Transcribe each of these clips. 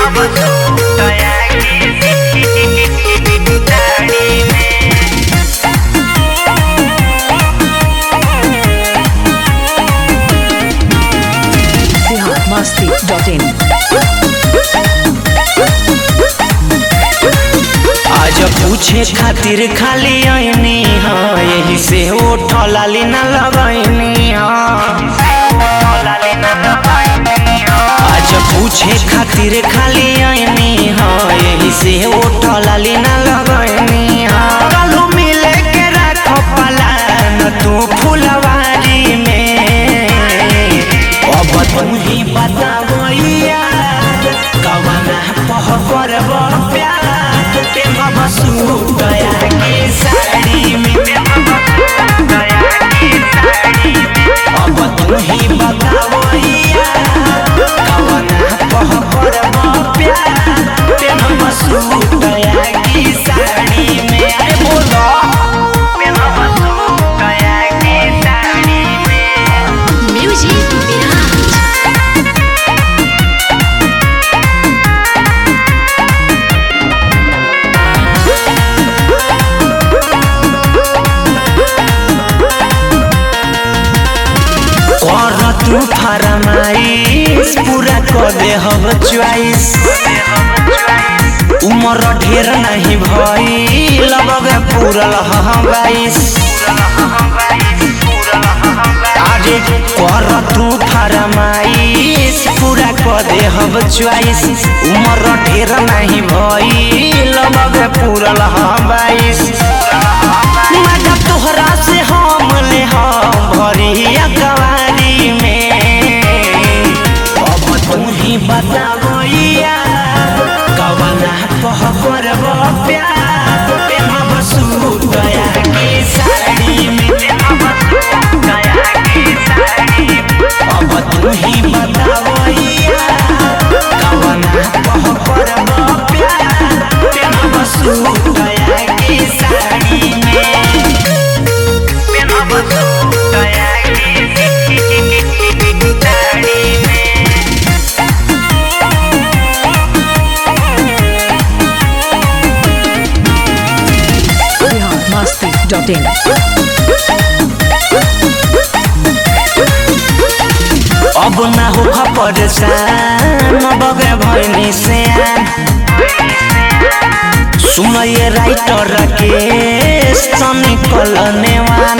biharmasti.in आज पूछे खातिर खाली आईनी हा यही से ओठ लाली न लगैनी आज पूछे खातिर खाली आईनी हा यही से ओठ लाली न लगैनी कालू मिले के राखो पलान तू फुलवारी में अब तू ही बतावैया कवना पह करब प्यार प्रेम बसु गया के साड़ी में अब तू ही बतावैया कवना पह करब प्यार प्रेम बसु गया की साड़ी में अरे बोलो प्रेम बसु गया की साड़ी में Music Mirage. कर तू फरमाइश पूरा कर दे हम च्वाइस उम्र ढेर नहीं भई लगबे पूरल हम बाईस अरे कर तू फरमाइश पूरा कर दे हम च्वाइस उम्र ढेर नहीं भई लगबे पूरल हम बाईस मजा तोहरा से हम ले हम भरी अकवारी में अब तू ही बतावैया कवना कह करब प्यार प्रेम बसु गया की साड़ी में अब तू ही बतावैया कवना कह करब प्यार प्रेम बसु गया की साड़ी में biharmasti.in अब ना हो परेशान बगे भैनी से सुन ये राइटर के सनी कलनेवान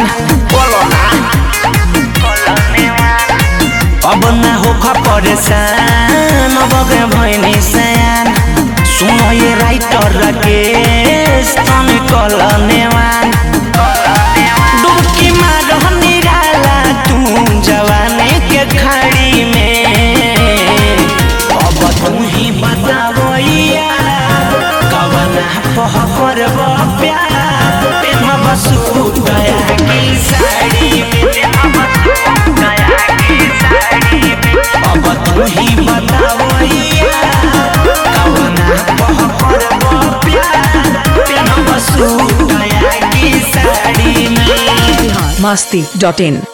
अब ना हो परेशान बगे भैनी से सुन ये राइटर के सनी कलनेवान डुबकी मारह निराला तू जवानी के खाड़ी में अब तू ही बतावैया कवना पह करब प्यार प्रेम बसु गया की साड़ी में अब तू ही बतावैया कवना पह करब प्यार प्रेम बसु गया की साड़ी में biharmasti.in